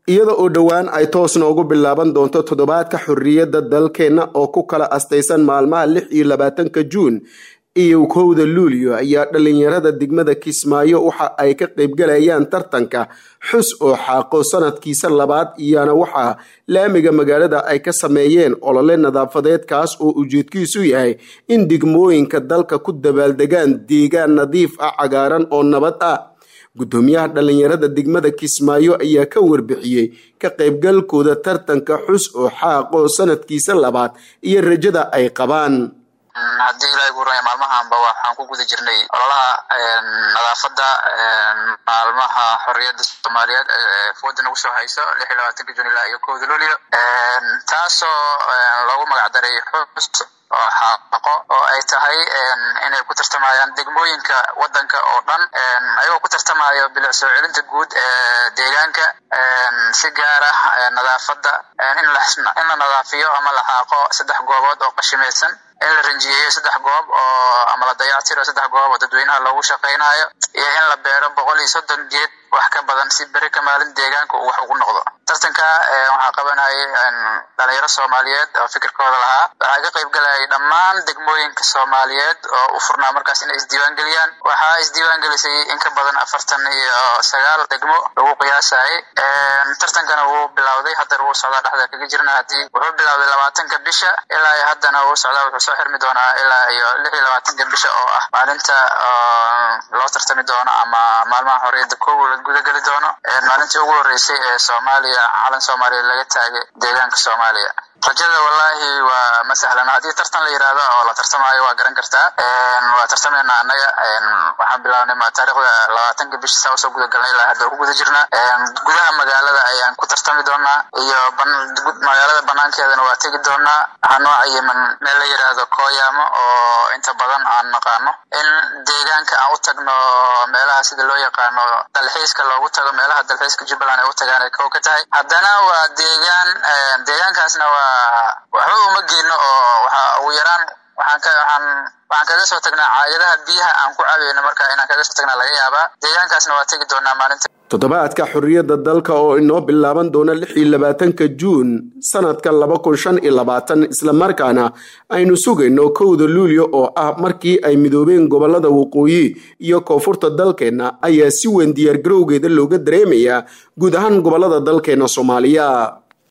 iyada oo dhowaan ay toos noogu bilaaban doonto toddobaadka xorriyadda dalkeenna oo ku kala astaysan maalmaha lix iyo labaatanka juun iyo kowda luulyo ayaa dhalinyarada degmada kismaayo waxa ay ka qaybgalayaan tartanka xus oo xaaqo sanadkiisa labaad iyana waxaa laamiga magaalada ay ka sameeyeen olole nadaafadeed kaas oo ujeedkiisu yahay in degmooyinka dalka ku dabaaldegaan deegaan nadiif ah cagaaran oo nabad ah guddoomiyaha dhalinyarada degmada kismaayo ayaa ka warbixiyey ka qaybgalkooda tartanka xus oo xaaqo sanadkiisa labaad iyo rajada ay qabaan haddii ilahay guuraya maalmahanba waxaan ku guda jirnay ololaha nadaafadda maalmaha xorriyadda soomaaliyeed ee fooda nagu soo hayso lix iyo labaatanka jun ilaa iyo kowda luulyo taasoo loogu magacdaray xus oo xaaqo oo ay tahay inay ku tartamayaan degmooyinka wadanka oo dhan ayagoo ku tartamayo bilic soo celinta guud ee deegaanka si gaar ah nadaafadda in la nadaafiyo ama la xaaqo saddex goobood oo qashimaysan in la ranjiyeeyo saddex goob oo ama la dayactiro saddex goob oo dadweynaha loogu shaqaynayo iyo in la beero boqol iyo soddon geed wax ka badan si beri ka maalin deegaanka uu wax ugu noqdo tartanka waxaa qabanayay dhalinyaro soomaaliyeed oo fikirkooda lahaa waxaa ka qayb galayay dhammaan degmooyinka soomaaliyeed oo u furnaa markaas inay isdiiwaan geliyaan waxaa isdiiwaan gelisay in ka badan afartan iyo sagaal degmo lagu qiyaasayay tartankana wuu bilowday haddana wuu socdaa dhexda kaga jirna haddii wuxuu bilowday labaatanka bisha ilaa iyo haddana wuu socdaa wuxuu soo xirmi doonaa ilaa iyo lix iyo labaatanka bisha oo ah maalinta loo tartami doono ama maalmaha xorriyadda kow la gudageli doono maalintii ugu horreysay ee soomaaliya calan soomaaliya laga taagay deegaanka soomaaliya rajada wallahi waa ma sahlan haddii tartan la yidhaahdo oo la tartamaayo waa garan kartaa waa tartamaynaa annaga waxaan bilaabnay taarikhda labaatanka bisha saa usoo guda galnay ilaa hadda ku guda jirna gudaha magaalada ayaan ku tartami doonaa iyo magaalada banaankeedana waa tegi doonaa waxaa noo cayiman meel la yidhaahdo kooyaamo oo inta badan aan naqaano in deegaanka aan u tagno meelaha sida loo yaqaano dalxiiska loogu tago meelaha dalxiiska jubbaland ay u tagaan ay kow ka tahay haddana waa deegaan deegaankaasna waa waxba uma geeno oo waxa ugu yaraan waxaan ka waxaan waxaan kaga soo tagnaa caagadaha biyaha aan ku cabayno marka inaan kaga soo tagnaa laga yaabaa deegaankaasna waa tegi doonaa maalinta toddobaadka xorriyadda dalka oo inoo bilaaban doona lix iyo labaatanka juun sanadka laba kun shan iyo labaatan islamarkaana aynu sugayno kowda luulyo oo ah markii ay midoobeen gobolada waqooyi iyo koonfurta dalkeenna ayaa si weyn diyaargarowgeeda looga dareemayaa guud ahaan gobolada dalkeena soomaaliya